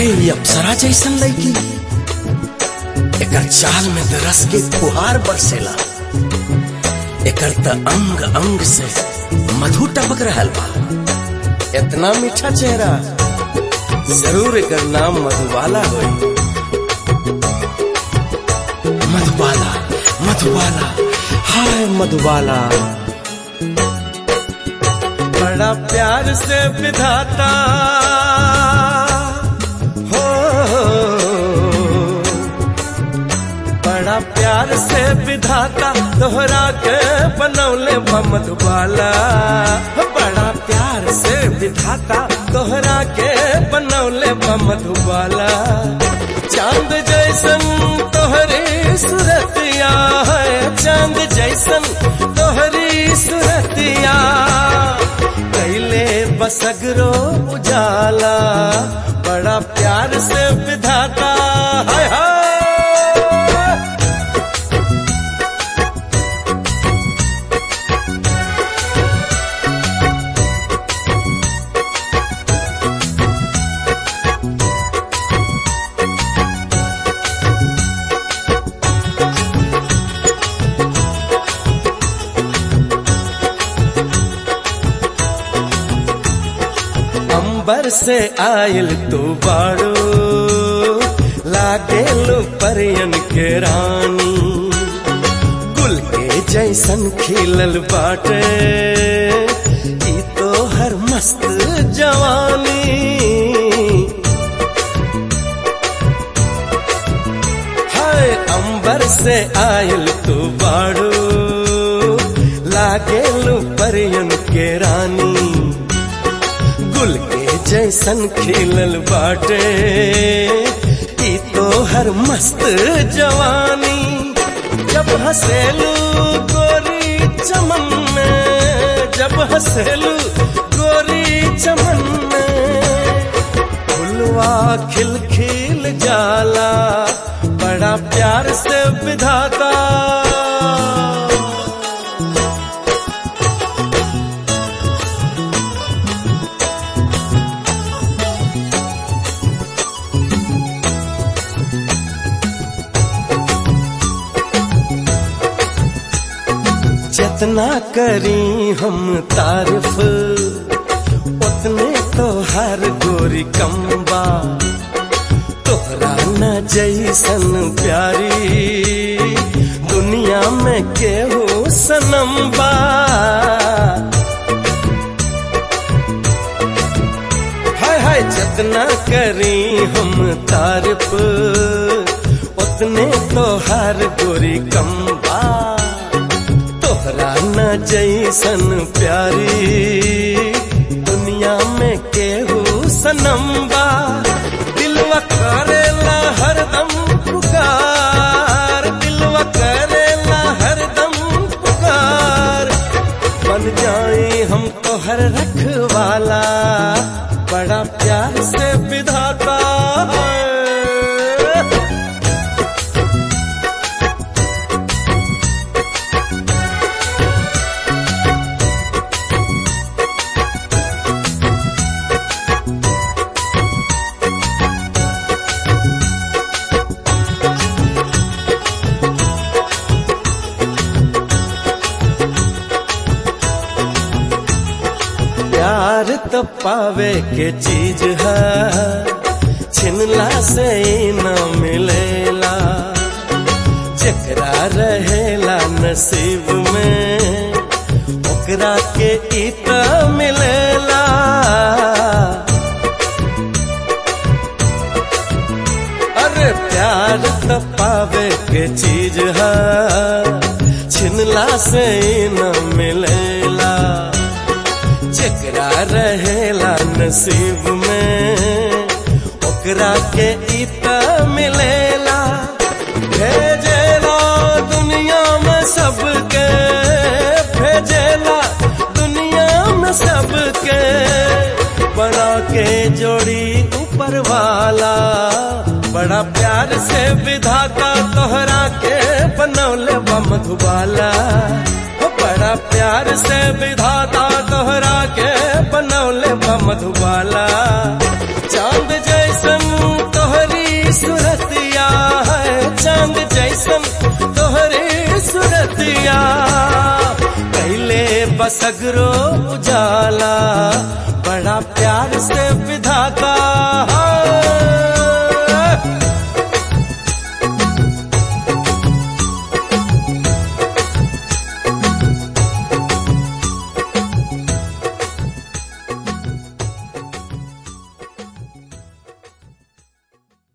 अरे ये अप्सरा जैसन लड़की एकर चाल में त रस के फुहार बरसेला एकर त अंग अंग से मधु टपक रहल बा इतना मीठा चेहरा जरूर एकर नाम मधुबाला होई मधुबाला मधुबाला हाय मधुबाला बड़ा प्यार से विधाता हो बड़ा प्यार से विधाता तोहरा के बनौले मधुबाला बड़ा प्यार से विधाता तोहरा के बनौले मधुबाला चांद जैसन तोहरी सूरतिया है चांद जैसन तोहरी सूरतिया कैले बसगरो उजाला बड़ा प्यार से विधाता हाय हाय अंबर से आयल तू बाड़ो लागेलो परियन के रानी गुल के जैसन खिलल बाटे ई तो हर मस्त जवानी हाय अंबर से आयल तू बाड़ो लागेलो परियन के रानी गुल के जैसन खिलल बाटे ई तो हर मस्त जवानी जब हसेलू गोरी चमन में जब हसेलू गोरी चमन में फुलवा खिल खिल जाला बड़ा प्यार से विधाता जितना करी हम तारीफ उतने तो हर गोरी कम्बा तोहरा न जैसन प्यारी दुनिया में केहू सनम्बा हाय हाय जितना करी हम तारीफ उतने तो हर गोरी कम्बा तोहरा न जैसन प्यारी दुनिया में केहू सनम्बा दिलवा करेला हरदम पुकार दिलवा करेला हरदम पुकार बन जाए हम तोहर रखवाला बड़ा प्यार से विधाता है प्यार तो पावे के चीज है छिनला से ही न मिलेला जकरा रहेला नसीब में ओकरा के ई त मिलेला अरे प्यार तो पावे के चीज है छिनला से ही न मिलेला जकरा रहेला नसीब में ओकरा के ई त मिलेला भेजेला दुनिया में सबके भेजेला दुनिया में सबके बना के जोड़ी ऊपर वाला बड़ा प्यार से विधाता तोहरा के बनौले मधुबाला बड़ा प्यार से विधाता तोहरा के बनौले मधुबाला चांद जैसन सूरतिया कैले बसगरो उजाला बड़ा प्यार से विधाता